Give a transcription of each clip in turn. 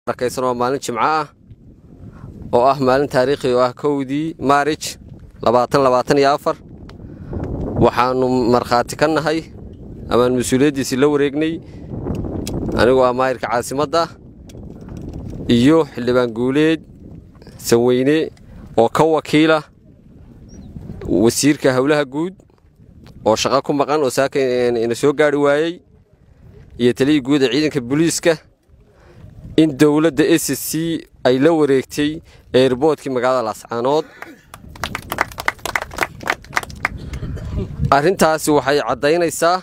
arkaysan waa maalin jimco ah oo ah maalin taariikhi oo ah kowdii maarij labaatan labaatan iyo afar waxaannu markhaati ka nahay amaan mas-uuliyaddiisii la wareegnay anigu ah maayirka caasimadda iyo xildhibaan guuleed sanweyne oo ka wakiila wasiirka howlaha guud oo shaqo ku maqan oo saaka ina soo gaari waayey iyo taliyii guud ee ciidanka booliiska in dowladda s c ay la wareegtay eerboodkii magaalada laascaanood arrintaasi waxay caddaynaysaa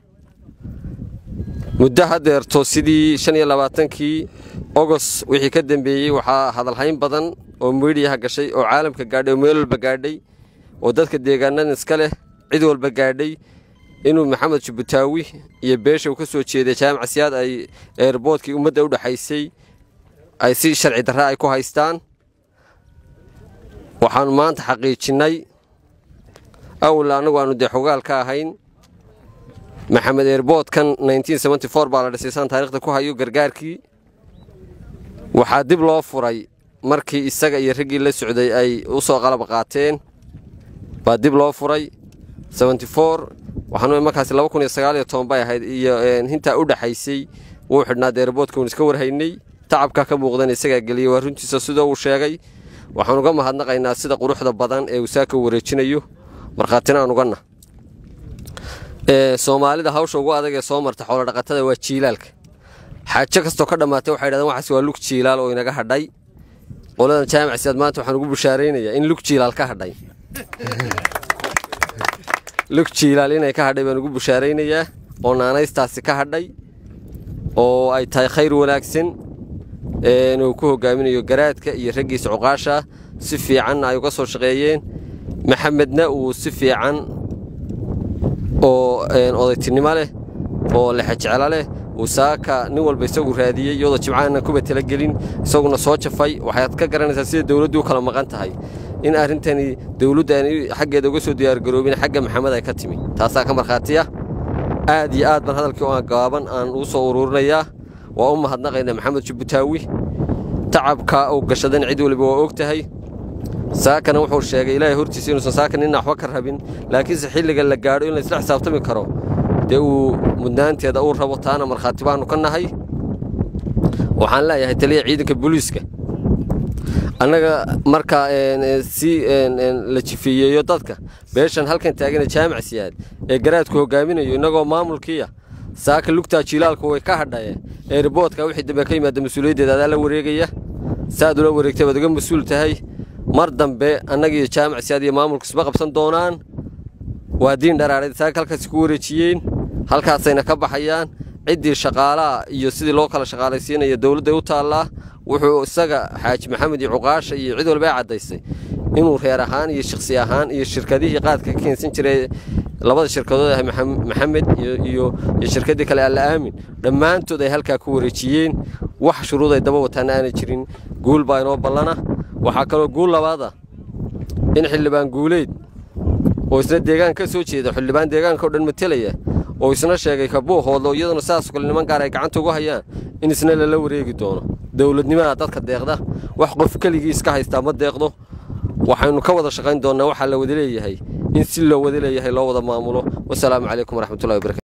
muddo haddeerto sidii shan iyo labaatankii ogos wixii ka dambeeyey waxaa hadalhayn badan oo miidhiyaha gashay oo caalamka gaadhay oo meel walba gaadhay oo dadka deegaanadan iska leh cid walba gaadhay inuu maxamed jubbutaawi iyo beesha uu ka soo jeeday jaamac siyaad ay eerboodkii ummadda u dhexaysay ay si sharci darra ay ku haystaan waxaannu maanta xaqiijinnay awal annagu aanu dee xogaal ka ahayn maxamed eerboodkan baa la dhisay saan taarikhda ku hayo gargaarkii waxaa dib loo furay markii isaga iyo raggii la socday ay u soo qalab qaateen baa dib loo furay waxaanu markaas bay ahayd iyo hintaa u dhexaysay wuu xidhnaa deerboodka uun iska warhaynay tacabka ka muuqdan isagaa geliyey waa runtiisa sidoo uu sheegay waxaan uga mahadnaqaynaa sida quruxda badan ee uu saaka wareejinayo markhaatina aan uganna soomaalida hawsha ugu adag ee soo marta xoolodhaqatada waa jiilaalka xaajo kastoo ka dhammaatay waxay dhahdeen waxaas waa lug jiilaal oo inaga hadhay qoladan jaamac siyaad maanta waxaan ugu bushaaraynayaa in lug jiilaal ka hadhay lug jiilaal inay ka hadhay baan ugu bushaaraynayaa oo naanaystaasi ka hadhay oo ay tahay khayr wanaagsan uu ku hogaaminayo garaadka iyo raggiisa cuqaasha si fiicanna ay uga soo shaqeeyeen maxamedna uu si fiican oo odaytinimo leh oo lexejeclo leh uu saaka nin walba isagu raadiyey iyadoo jimcaana kuba talagelin isaguna soo jafay waxaad ka garanaysaa sida dowladdu u kala maqan tahay in arrintani dowladdu aan xaggeeda uga soo diyaargaroobin xagga maxamed ay ka timi taasaa ka markhaatiya aad iyo aad baan hadalkii oo gaaban aan ugu soo uruurinayaa waa u mahadnaqaynaa maxamed jubbutaawi tacabka uu gashadan cid waliba waa og tahay saakana wuxuu sheegay ilaahay hortiisa inuusan saaka ninna waxba ka rabin laakiinse xilliga la gaadho in laysla xisaabtami karo dee uu mudnaanteeda uu rabo taana markhaati baannu ka nahay waxaan leeyahay taliya ciidanka booliiska annaga marka si la jifeeyeeyo dadka beeshan halkan taagana jaamac siyaad ee garaadku hogaaminayo innagoo maamulkiiya saaka lugtaa jiilaalku way ka hadhaye eerboodka wixii dambe ka yimaada mas-uuliyaddeeda adaa la wareegaya saaad ula wareegtay baad uga mas-uul tahay mar dambe annagiiyo jaamac siyaad iyo maamulku isma qabsan doonaan waa diin dharaareed saaka halkaasi ku wareejiyeen halkaasayna ka baxayaan ciddii shaqaalaha iyo sidii loo kala shaqaalaysiinaya dowladday u taallaa wuxuu isaga xaaji maxamed iyo cuqaasha iyo cid walba ay caddaysay inuu reer ahaan iyo shakhsi ahaan iyo shirkadihii qaadka ka keensan jiray labada shirkadood ah maxamed iyo shirkaddii kale alla aamin dhammaantood ay halkaa ku wareejiyeen wax shuruud ay daba wataana aanay jirin guul baa inoo ballana waxaa kaloo guul labaada in xildhibaan guuleyd oo isna deegaan ka soo jeeda xildhibaan deegaanka o dhan matelaya oo isna sheegay kabuuhoodlo iyaduna saasoo kale niman gaar ay gacanta ugu hayaan in isna lala wareegi doono dowladnimada dadka deeqda wax qof keligii iska haystaa ma deeqdo waxaynu ka wada shaqayn doonnaa waxaa la wada leeyahay in si loo wada leeyahay loo wada maamulo wasalaamu calaykum waraxmatullahi wabarakatu